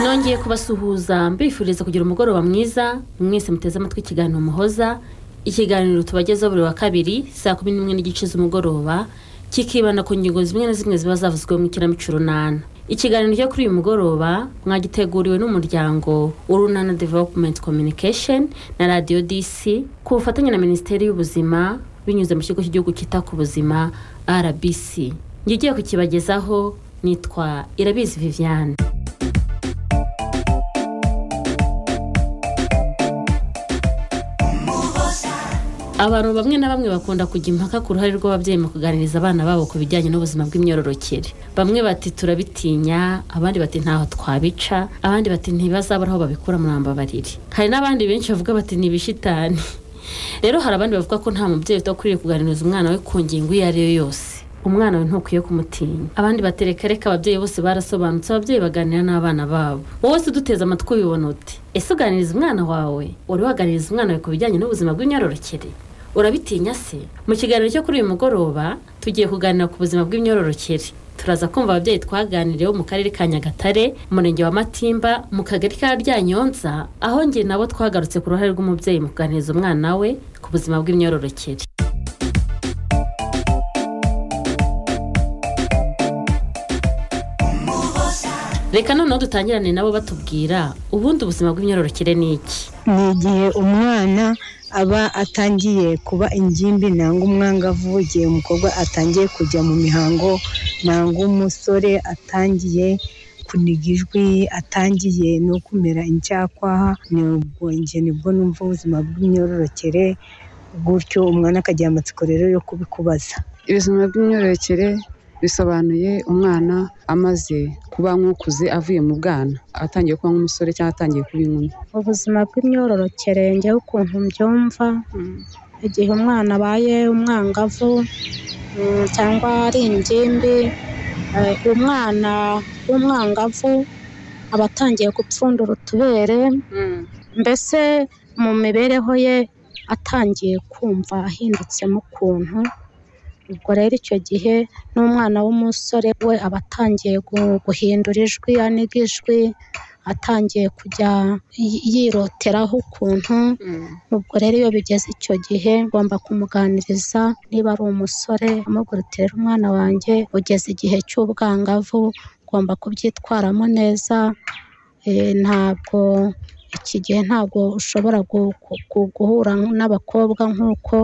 nongeye kubasuhuza mbifuriza kugira umugoroba mwiza mwese muteze amatwi ikiganiro muhoza ikiganiro tubagezaho buri wa kabiri saa kumi n'imwe n'igice z'umugoroba kikibanda ku ngingo zimwe na zimwe ziba zavuzwe mu ikinamico runana ikiganiro cyo kuri uyu mugoroba mwagiteguriwe n'umuryango urunana development communication na radio dc ku bufatanye na minisiteri y'ubuzima binyuze mu kigo cy'igihugu cyita ku buzima rbc njye ugiye kukibagezaho nitwa irabizi viviane abantu bamwe na bamwe bakunda kujya impaka ku ruhare rw'ababyeyi mu kuganiriza abana babo ku bijyanye n'ubuzima bw'imyororokere bamwe bati turabitinya abandi bati ntaho twabica abandi bati ntibazabura aho babikura babariri hari n'abandi benshi bavuga bati ni ibishitani rero hari abandi bavuga ko nta mubyeyi udakwiriye kuganiriza umwana we ku ngingo iyo ari yo yose umwana we ntukwiye kumutinya abandi batereka reka ababyeyi bose barasobanutse ababyeyi baganira n'abana babo wowe se uduteze amatwi ubibona uti ese uganiriza umwana wawe uri waganiriza umwana wawe ku bijyanye n'ubuzima bw'imyororokere urabitinya se mu kiganiro cyo kuri uyu mugoroba tugiye kuganira ku buzima bw'imyororokere turaza kumva ababyeyi twaganiriyeho mu karere ka nyagatare umurenge wa matimba mu kagari ka ryanyonza aho nge nabo twagarutse ku ruhare rw'umubyeyi mu kuganiriza umwana we ku buzima bw'imyororokere reka noneho dutangirane nabo batubwira ubundi ubuzima bw'imyororokere ni iki ni igihe umwana aba atangiye kuba ingimbi nangwa umwangavu igihe umukobwa atangiye kujya mu mihango nangwa umusore atangiye kuniga ijwi atangiye no kumera icyakwaha ni ubwo njye nibwo numva ubuzima bw'imyororokere gutyo umwana akagira amatsiko rero yo kubikubaza ubuzima bw'imyororokere bisobanuye umwana amaze kuba nk'ukuze avuye mu bwana atangiye kuba nk'umusore cyangwa atangiye kuba inkumi ubuzima bw'imyororokere njyewe ukuntu mbyumva igihe umwana abaye umwangavu mm, cyangwa ari ingimbi eh, umwana w'umwangavu aba atangiye gupfundura utubere mbese mu mibereho ye atangiye kumva ahindutsemo ukuntu ubwo rero icyo gihe n'umwana w'umusore we aba atangiye gu- guhindura ijwi aniga ijwi atangiye kujya yi- yiroteraho ukuntu ubwo rero iyo bigeze icyo gihe ngomba kumuganiriza niba ari umusore amubwira uti rero umwana wanjye ugeze igihe cy'ubwangavu ugomba kubyitwaramo neza Eh, ntabwo iki gihe ntabwo ushobora gu- gu- gu- guhura n'abakobwa nk'uko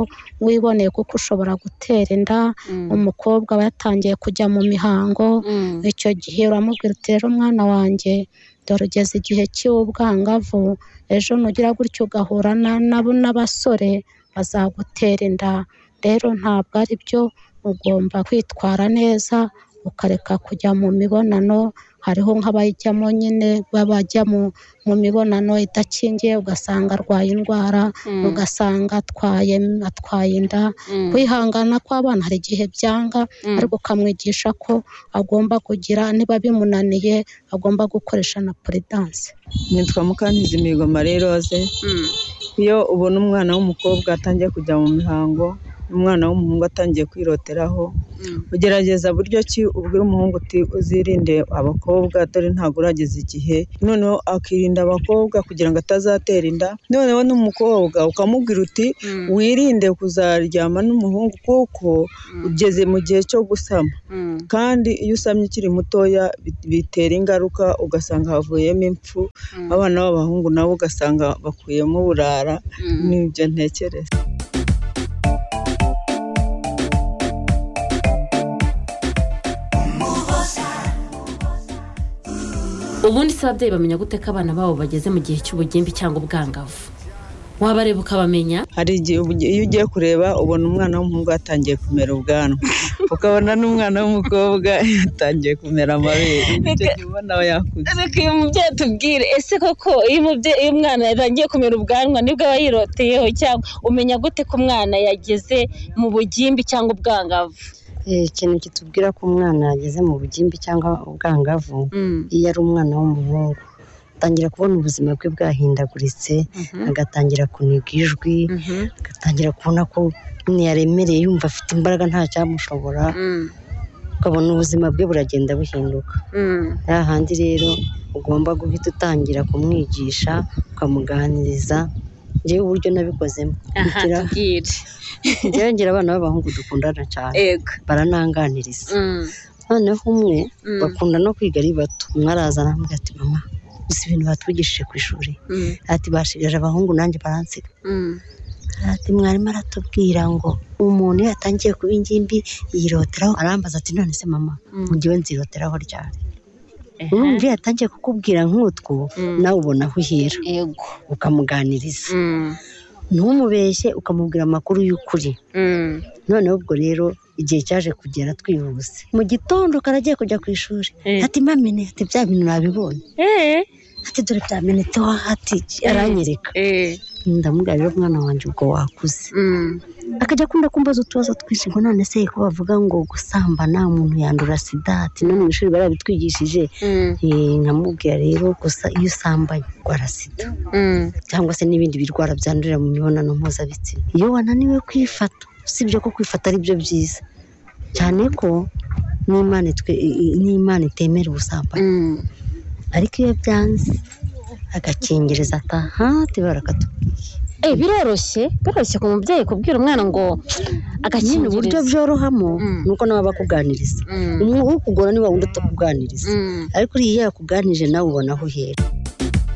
wiboneye kuko ushobora gutera inda umukobwa aba yatangiye kujya mu mihango icyo gihe uramubwira uti rero mwana wanjye dore ugeze igihe cy'ubwangavu ejo nugira gutya ugahura na- nabo n'abasore bazagutera inda rero ntabwo ari byo ugomba kwitwara neza ukareka kujya mu mibonano hariho nk'abajyamo nyine babajya mu mu mibonano idakingiye ugasanga arwaye indwara ugasanga atwaye atwaye inda kwihangana kw'abana hari igihe byanga ariko ukamwigisha ko agomba kugira niba bimunaniye agomba gukoresha na puridanse nitwa mukankizi mihigo marie rose iyo ubona umwana w'umukobwa atangiye kujya mu mihango umwana w'umuhungu atangiye kwiroteraho ugerageza buryo ki ubwira umuhungu uti uzirinde abakobwa dore ntabwo urageza igihe noneho akirinda abakobwa kugira ngo atazatera inda noneho n'umukobwa ukamubwira uti wirinde kuzaryama n'umuhungu kuko ugeze mu gihe cyo gusama kandi iyo usamye ukiri mutoya bi- bitera ingaruka ugasanga havuyemo impfu abana b'abahungu nabo ugasanga bakuyemo uburara n'ibyo ntekereza ubundi se ababyeyi bamenya gute ko abana babo bageze mu gihe cy'ubugimbi cyangwa ubwangavu wabareba ukabamenya hari igihe ubu- iyo ugiye kureba ubona umwana w'umuhungu yatangiye kumera ubwanwa ukabona n'umwana w'umukobwa yatangiye kumera amabere icyo gihe ubona yakuze reka uyu mubyeyi atubwire ese koko iyo umubyeyi iyo umwana yatangiye kumera ubwanwa nibwo aba yiroteyeho cyangwa umenya gute ko umwana yageze mu bugimbi cyangwa ubwangavu Eh, ikintu kitubwira ko umwana yageze mu bugimbi cyangwa ubwangavu iyo ari umwana w'umuhungu atangira kubona ubuzima bwe bwahindaguritse agatangira kuniga ijwi agatangira kubona ko nyine yaremereye yumva afite imbaraga nta cyamushobora ukabona ubuzima bwe buragenda buhinduka hahandi rero ugomba guhita utangira kumwigisha ukamuganiriza ngewe uburyo nabikozemo aha Ngira- tubwire ngewe ngira abana b'abahungu dukundana cyane ego barananganiriza Mm, noneho umwe mm, bakunda no kwiga ari bato umwe araza arambwira ati mama gusa ibintu batwigishije ku ishuri mm, ati bashigaje abahungu nanjye baransiga mm. ati mwarimu aratubwira ngo umuntu iyo yatangiye kuba ingimbi yiroteraho arambaza ati none se mama Mm. mu gihe nziroteraho ryari Aha, urumva iyo yatangiye kukubwira nk'utwo Mm. nawe ubona aho uhera ego ukamuganiriza Mm, ntumubeshye ukamubwira amakuru y'ukuri mm, noneho ubwo rero igihe cyaje kugera twihuse mu gitondo karagiye kujya ku ishuri Eh. ati mamene ati bya bintu nabibonye eh, ati dore byamenetse wa ati aranyereka eh, ndamubwira rero mwana wanjye ubwo wakuze mm, akajya akunda kumbaza utubazo twinshi ngo none se ko bavuga ngo gusambana umuntu yandura sida ati no mu ishuri barabitwigishije mm, Eh, nkamubwira rero gusa iyo usambanye urwara sida mm, cyangwa se n'ibindi birwara byandurira mu mibonano mpuzabitsina iyo wananiwe kwifata usibye ko kwifata ari byo byiza cyane ko n'imana itwe i- n'imana itemera ubusambanyi mm. ariko iyo byanze agakingiriza ataha ati barakatubwira Eh, biroroshye biroroshye ku mubyeyi kubwira umwana ngo nyine uburyo agakingiriza byorohamo Mm. ni uko nawe aba akuganiriza Mm, umwe ukugora ni wa wundi utakuganiriza mm. ariko uriya iyo yakuganirije nawe ubona aho uhera